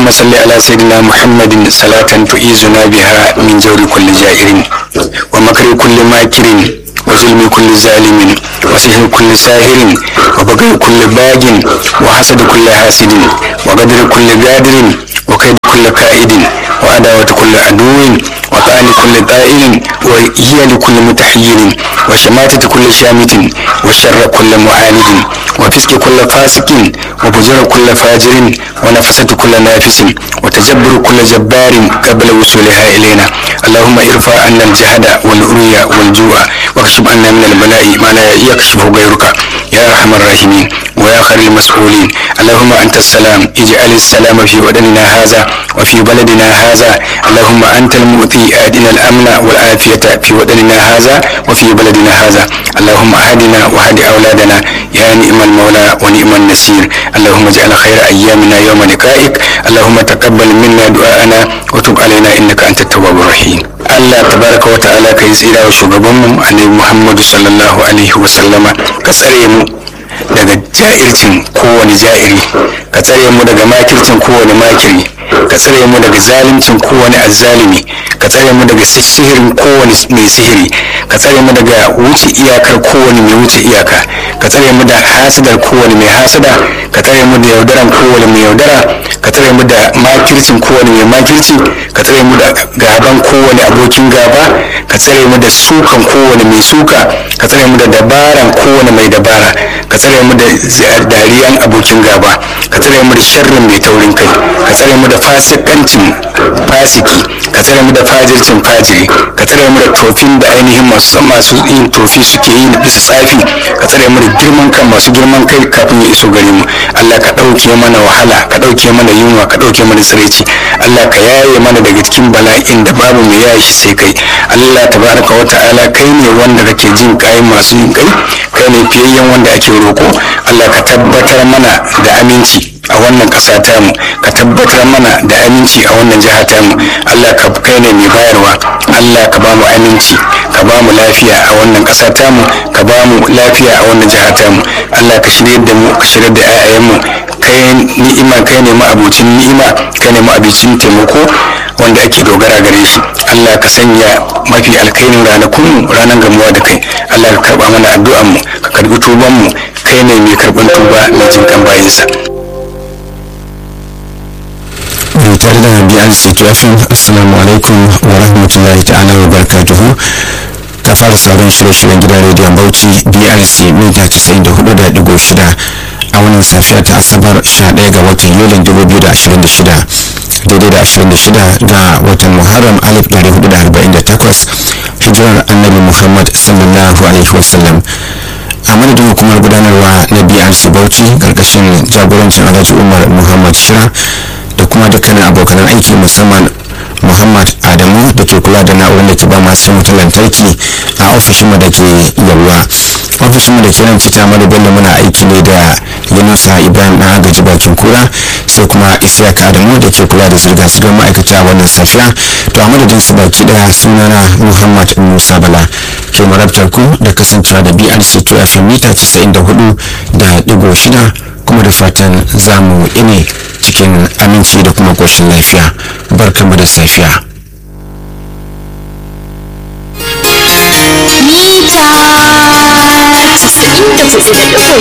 اللهم صل على سيدنا محمد صلاة تعيذنا بها من جور كل جائر ومكر كل ماكر وظلم كل ظالم وسحر كل ساهر وبغي كل باج وحسد كل حاسد وقدر كل قادر وكيد كل كائد وعداوة كل عدو وطعن كل طائل وهي لكل متحير وشماتة كل شامت وشر كل معاند وفسق كل فاسق وفجر كل فاجر ونفسة كل نافس وتجبر كل جبار قبل وصولها إلينا اللهم ارفع عنا الجهد والعري والجوع واكشف عنا من البلاء ما لا يكشف غيرك يا أرحم الراحمين ويا خير المسؤولين اللهم أنت السلام اجعل السلام في وطننا هذا وفي بلدنا هذا اللهم أنت المؤتي أهدنا الأمن والعافية في وطننا هذا وفي بلدنا هذا اللهم أهدنا وهد أولادنا يا نعم المولى ونعم النصير اللهم اجعل خير أيامنا يوم لقائك اللهم تقبل منا دعاءنا وتب علينا إنك أنت التواب الرحيم Allah tabaraka wa ta'ala kai tsira wa shugabanmu annabi Muhammadu sallallahu alaihi wa sallama ka tsare mu daga ja'ircin kowane ja'iri ka tsare mu daga makircin kowane makiri ka tsare mu daga zalimcin kowane azzalimi ka tsare mu daga sihirin kowane mai sihiri ka tsare mu daga wuce iyakar kowane mai wuce iyaka ka tsare mu da hasadar kowane mai hasada ka tsare mu da yaudaran kowane mai yaudara ka tsare mu da makircin kowane mai makirci ka tsare mu da gaban kowane abokin gaba ka tsare mu da sukan kowane mai suka ka tsare mu da dabaran kowane mai dabara ka tsare mu da dariyan abokin gaba ka tsare mu da sharrin mai taurin kai ka tsare mu da fasikancin fasiki ka tsare mu da fajircin fajiri ka tsare mu da tofin da ainihin masu masu yin tofi suke yi bisa tsafi ka tsare mu da girman kan masu girman kai kafin ya iso gare mu Allah ka ɗauke mana wahala ka ɗauke mana yunwa ka ɗauke mana tsiraici Allah ka yaye mana daga cikin bala'in da babu mai yaye shi sai kai Allah tabaraka wa ta'ala kai ne wanda kake jin kai masu yin kai kai ne fiyayyen wanda ake roko Allah ka tabbatar mana da aminci a wannan ƙasa tamu ka tabbatar mana da aminci a wannan jiha tamu Allah ka kai ne mai bayarwa Allah ka ba mu aminci ka ba mu lafiya a wannan ƙasa tamu ka ba mu lafiya a wannan jiha tamu Allah ka shirye da mu ka shirye da 'ya'yanmu kai ni'ima kai ne ma'abucin ni'ima kai ne ma'abucin taimako wanda ake dogara gare shi Allah ka sanya mafi alkairin ranakun ranar gamuwa da kai Allah ka karba mana addu'an mu ka karbi tuban mu kai ne mai karban tuba mai jin kan bayinsa mai tare da BRC Tuwafin Assalamu alaikum wa rahmatullahi ta'ala wa barakatuhu ta fara sauran shirye-shiryen gidan rediyon Bauchi BRC mita 94.6 a wannan safiya ta Asabar 11 ga watan Yulin 2026 daidai da 26 ga watan Muharram 1448 hijirar Annabi Muhammad sallallahu alaihi wasallam a madadin hukumar gudanarwa na brc bauchi karkashin jagorancin alhaji umar muhammad shira da kuma dukkanin abokan aiki musamman muhammad adamu da ke kula da na'urar da ke ba masu wutar lantarki a ofishinmu da ke yalwa ofishinmu da ke nan cita mara bello muna aiki ne da yunusa ibrahim na agaji bakin kura sai kuma isiyaka adamu da ke kula da zirga-zirgar ma'aikata wannan safiya to a madadin su baki daya sunana muhammad musa bala ke marabtar ku da kasancewa da brc 2 fm mita 94 da digo shida kuma da fatan zamu ine cikin aminci da kuma koshin lafiya barkamu da safiya mita 94